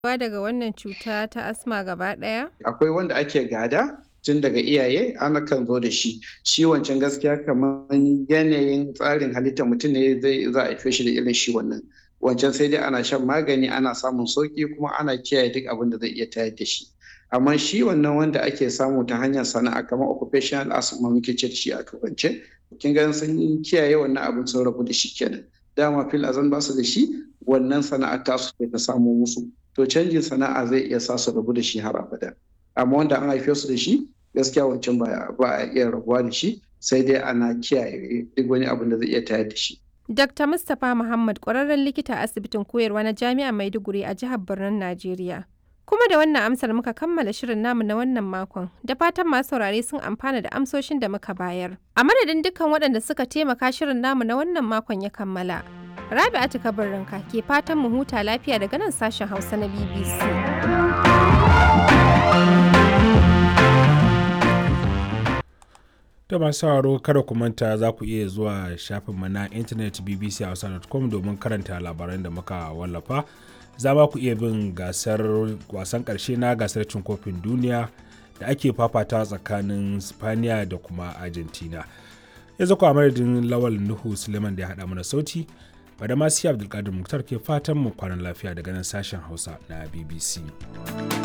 Wa daga wannan cuta ta asma gaba ɗaya? Akwai wanda ake gada tun daga iyaye ana kan zo da shi. Shi wancan gaskiya kamar yanayin tsarin halittar mutum ne zai za a haife shi da irin shi wannan. Wancan sai dai ana shan magani ana samun sauƙi kuma ana kiyaye duk abin da zai iya tayar da shi. Amma shi wannan wanda ake samu ta hanyar sana'a kamar occupational asthma muke ce da shi a turance. Kin ga sun kiyaye wannan abin sun rabu da shi kenan. Dama fil azan ba su da shi wannan sana'ar tasu ce ta samo musu. To canjin sana'a zai iya sa su rabu da shi har abada. Amma wanda an haife su da shi gaskiya wancan ba ba a iya rabuwa da shi sai dai ana kiyaye duk wani abin da zai iya tayar da shi. Dr. Mustapha Muhammad ƙwararren likita a asibitin koyarwa na Jami'ar Maiduguri a jihar Birnin Najeriya. Kuma da wannan amsar muka kammala shirin namu na wannan makon, da fatan masu saurare sun amfana da amsoshin da muka bayar. A madadin dukkan waɗanda suka taimaka shirin namu na wannan makon ya kammala. Rabi'atu Kabarinka ke fatan mu huta lafiya daga nan sashen Hausa na BBC. da masu sauraro kada ku manta za ku iya zuwa shafinmu na intanet bbchausa.com domin karanta labaran da muka wallafa za ma ku iya bin gasar wasan karshe na gasar cin kofin duniya da ake fafata tsakanin spaniya da kuma argentina yanzu ku a madadin lawal nuhu suleiman da ya haɗa mana sauti bada masu abdulkadir muktar ke fatan mu kwanan lafiya daga nan sashen hausa na bbc